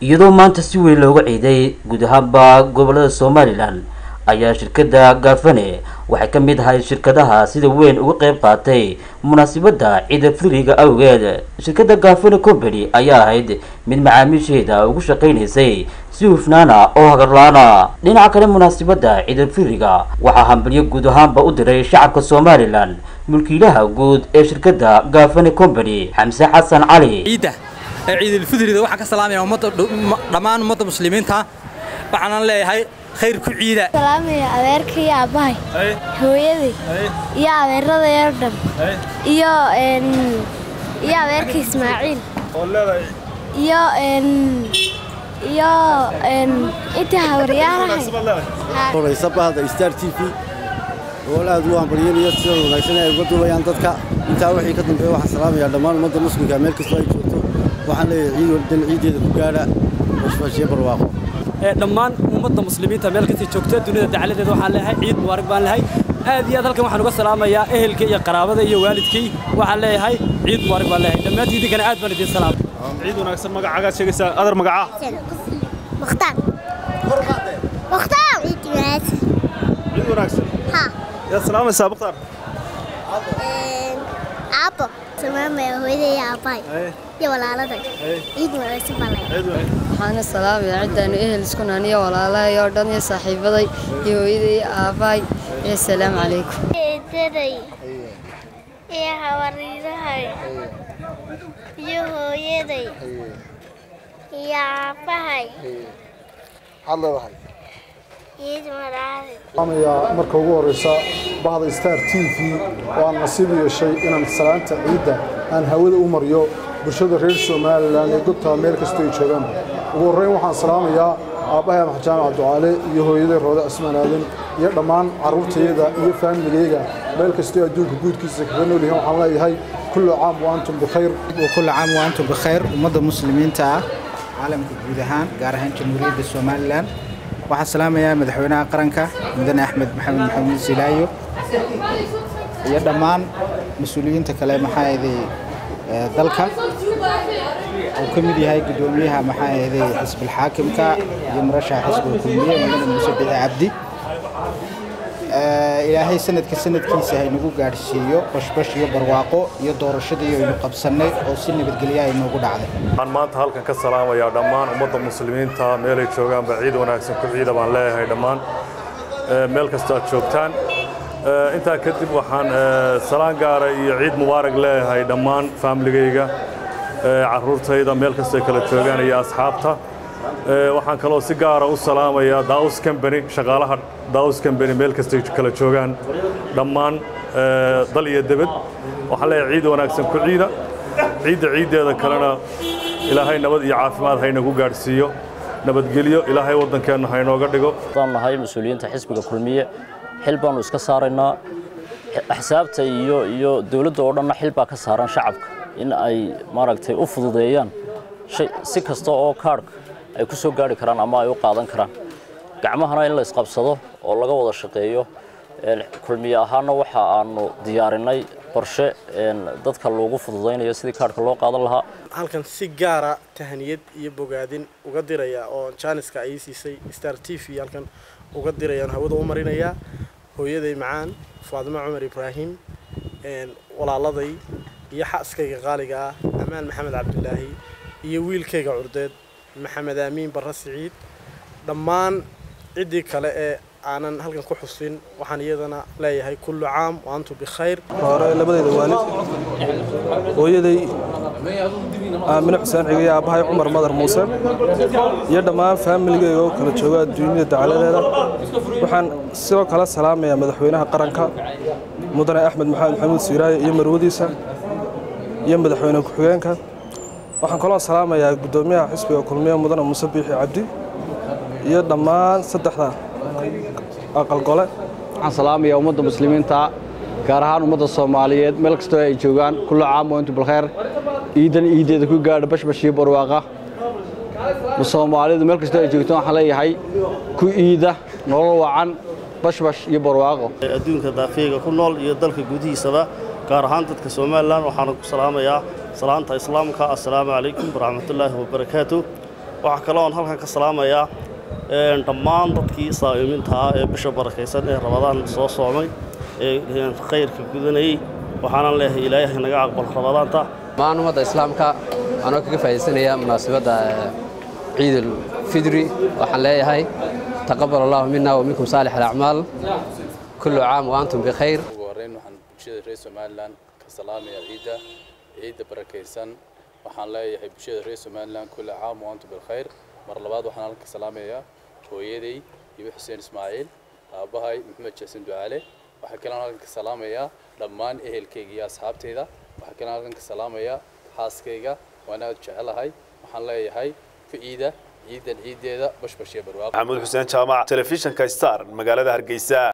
iyadoo maanta si weyn looga ciiday guud ahaanba gobolada somalilan ayaa shirkadda gaafane waxay ka mid ahay shirkadaha sida weyn uga qayb qaatay munaasabadda ciida firiga awgeed shirkadda gaafane company ayaa ahayd mid macaamiisheeda ugu shaqaynaysay si hufnaana oo hagarla-ana dhinaca kale munaasabadda ciida firiga waxaa hambalyo guud ahaanba u diray shacabka somalilan mulkiilaha guud ee shirkadda gaafane company xamse xasan cali ciidda ee ciidulfidrida waxaan ka salaamaya ummadda dhammaan ummadda muslimiinta waxaanan leeyahay khayr ku ciida salaamaya adeerka iyo aabbahay hooyaday iyo adeeradayoo dhan iyo iyo adeerka ismaaciil iyo iyo intii habaryaarahay horaysa bahda star t v oo aad u hambalyanaya sida wanaagsan ay uga duubayaan dadka intaa wixii ka dambeeya waxaan salaamayaa dhammaan ummadda muslimka meel kastoo ay joogto waxaan leeyahay ciid dan ciideeda ku gaadha bashbashiyo barwaaqo dhammaan ummadda muslimiinta meel kastay joogta dunida dacaladeeda waxaan leeyahay ciid mubaarak baan leeyahay aad iyo aad halkan waxaan uga salaamayaa ehelkii iyo qaraabada iyo waalidkii waxaan leeyahay ciid mubaarak baan leeyahay dhammaantiin idinkana aad baan idiin salaamay ciid wanaagsan magacagaad sheegaysaa adar magaca mukhtaar mukhtaar ciid wanaagsan ciid wanaagsan ha yaad salaamaysaa mukhtaar aabbo salaamaya hooyaday iyo aabbahay iyo walaaladay ciid wanaagsan baan leeyahay waxaana salaamaya ciddaanu ehel isku nahan iyo walaalahay oo dhan iyo saaxiibaday iyo hooyaday iyo aabbahay iyo asalaamu calaykum eedaday iyo hawariirahay iyo hooyaday iyo aabbahay ciid wanaagsan amayaa marka ugu horeysa bahda star t v oo aan nasiib yeeshay inaan salaanta ciidda aan hawada u mariyo bulshada reer somalilan ee gobtaa meel kastoo ay joogaan ugu horreyn waxaan salaamayaa aabbahay amax jaamac ducaale iyo hooyaday roode cismaan aadan iyo dhammaan carruurtayada iyo faamiligayga meel kastoo adduunka guudkiisa kaga nool yihiin waxaan leeyahay kullu caam wa antum bikhayr وكل عام وأنتم بخير ومدى مسلمين تا عالم كجودهان قارهان جمهورية الصوماليلاند waxaan salaamayaa madaxweynaha qaranka mudane axmed maxamed maxamuud silaayo iyo dhammaan mas-uuliyiinta kale maxaa ahaday dalka uu ka mid yahay guddoomiyaha maxaa ahaday xisbilxaakimka iyo murashaxa xisbiga kulmiye mudane muuse bici cabdi ilaahay sanadka sanadkiisa haynagu gaadhsiiyo bashbash iyo barwaaqo iyo doorashadii aynu qabsannay oo si nabadgelya ay noogu dhacday waxaan maanta halkan ka salaamayaa dhammaan ummadda muslimiinta meelay joogaanba ciid wanaagsan ku ciida baan leeyahay dhammaan meel kastoo aad joogtaan intaa kadib waxaan salaan gaara iyo ciid mubaarak leeyahay dhammaan faamiligayga carruurtayda meel kastoo ay kala joogaan iyo asxaabta waxaan kaloo si gaara u salaamayaa daus combany shaqaalaha daus combany meel kastay kala joogaan dhammaan dal iyo debed waxaan leeyahay ciid wanaagsan ku ciida ciidda ciiddeeda kalena ilaahay nabad iyo caafimaad haynagu gaadhsiiyo nabadgelyo ilaahay waddankeenna haynooga dhigo waan nahay mas-uuliyiinta xisbiga kulmiye xil baanu iska saaraynaa axsaabta iyo iyo dowladda oo dhanna xil baa ka saaran shacabka in ay maaragtay u fududeeyaan si kasta oo kaadhka ay ku soo gaari karaan ama ay u qaadan karaan gacmahana in la isqabsado oo laga wada shaqeeyo kulmiye ahaana waxa aanu diyaarinay qorshe dadka loogu fududaynayo sidii kaadhka loo qaadan lahaa halkan si gaara tahaniyad iyo bogaadin uga diraya oo jaaniska ay siisay star t v halkan uga dirayaan hawada u marinayaa hooyaday macaan faadimo cumar ibraahim walaaladay iyo xaaskayga qaaliga ah amaan maxamed cabdilaahi iyo wiilkayga curdeed maxamed aamiin barre siciid dhammaan ciddii kale ee aanan halkan ku xusin waxaan iyadana leeyahay kullu caam wa antum bikhayr hore labadayda waalid hooyaday aamine xuseen cigay aabbahay cumar madar muuse iyo dhammaan faamiligayga oo kala jooga adduunyada dacaladeeda waxaan sidoo kale salaamayaa madaxweynaha qaranka mudane axmed maxamed maxamuud siiraaye iyo marwadiisa iyo madaxweyne ku-xigeenka waxaan kaloo salaamayaa guddoomiyaha xisbiga kulmiye mudane muuse biixi cabdi iyo dhammaan saddexda aqalgole waxaan salaamayaa ummadda muslimiinta gaar ahaan ummadda soomaaliyeed meel kastoo ay joogaan kullu caam wa antum bilkhayr ciidan ciideeda ku gaadha bashbash iyo barwaaqa soomaalidu meel kastoo ay joogto waxaan leeyahay ku iida nolol wacan bashbash iyo barwaaqo adduunka daafeega ku nool iyo dalka gudihiisaba gaar ahaan dadka somalilan waxaana ku salaamayaa salaanta islaamka assalaamu calaykum waraxmatullaahi wabarakaatu waxaa kale oon halkan ka salaamayaa dhammaan dadkii saa'imiintaa ee bisha barakaysan ee rabadaan soo soomay ee khayrka gudanayey waxaanan leeyahay ilaahay naga aqbal rabadaanta dhammaan ummadda islaamka anoo kaga faa'iidaysanaya munaasabadda ciid ulfidri waxaan leeyahay taqabal allahu mina wa minkum saalix alacmaal kullu caam wa antum bikhayr ugu horreyn waxaan bulshada reer somalilan ka salaamaya ciidda ciidda barakaysan waxaan leeyahay bulshada reer somalilan kullu caam wa antum bilkhayr mar labaad waxaan halka salaamayaa hooyaday iyo xuseen ismaaciil aabbahay maxamed jaasin ducaale waxaa kalean halkan ka salaamayaa dhammaan ehelkayga iyo asxaabtayda waxaa kalean halkan ka salaamayaa xaaskayga waan aad jecelahay waxaan leeyahay ku ciida ciidan ciideeda bashbash iyo barwaaqo maxamuud xuseen jaamac telefishinka star magaalada hargeysa